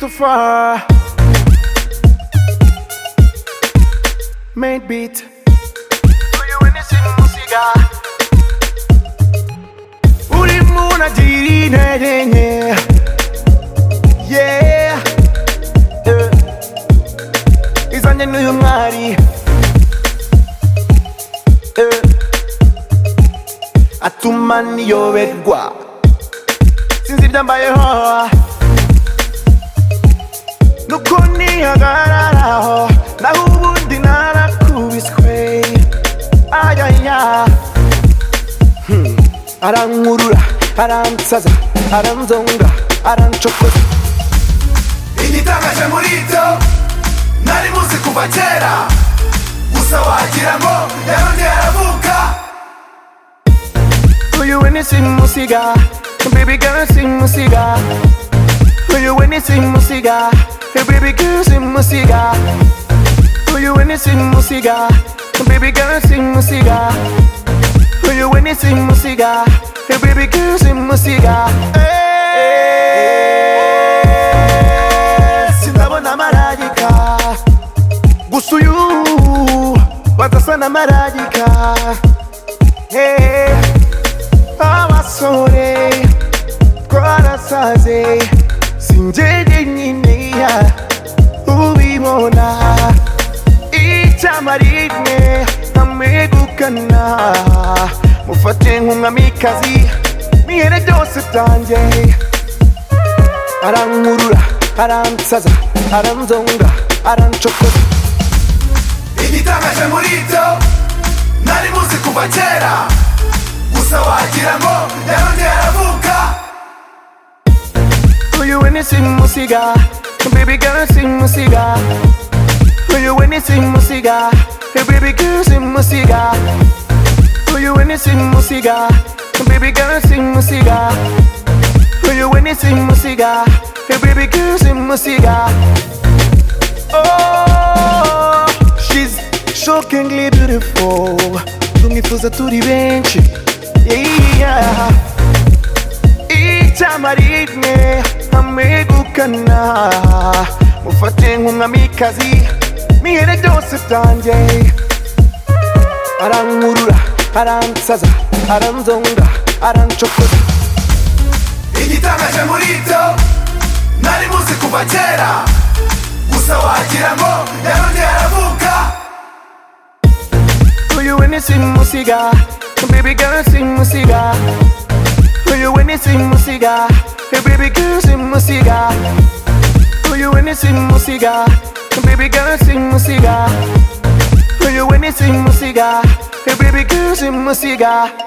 far. Made beat. Uri muna diri ne denye. Yeah. Eh. Izanye n'uyu mwari. Eh. Atuma niyoberwa. Sinzirya mbayeho. nuko nihagararaho naho ubundi narakubiswe ayaya Hmm. arankurura aransaza aranzonga aranshokoza igitangaje muri ibyo nari muzi kuva kera gusa wagira ngo yarongeye aravuka uyu we ni simusiga baby girl simusiga uyu we ni simusiga baby girl simusiga uyu we ni simusiga baby girl simusiga uyu we ni simusiga baby girl simusiga Eh, sindabona marayika gusa uyu badasa na marayika Hey. abasore twarasaze sinjyeje nyine ya ubibona icyama rimwe nkamwegukana mufate nk'umwamikazi mwihere byose byanjye arankurura aransaza aranzonga aranshokoza igitangaje muri ibyo nari muzi kuva kera gusa wagira ngo yarongeye aravuka Uyu we ni simusiga baby girl simusiga Uyu we ni simusiga baby girl simusiga Uyu we ni simusiga baby girl simusiga Uyu we ni simusiga baby girl simusiga Oh she's shockingly beautiful Tumwifuza turi benshi Yeah icyama rimwe amwegukana mufate nk'umwamikazi mwihere byose byanjye arankurura aransaza aranzonga aranshokoza igitangaje muri ibyo nari muzi kuva kera gusa wagira ngo yarongeye aravuka uyu we ni simusiga baby girl simusiga uyu we ni simusiga baby girl simusiga uyu we ni simusiga baby girl simusiga uyu we ni simusiga baby girl simusiga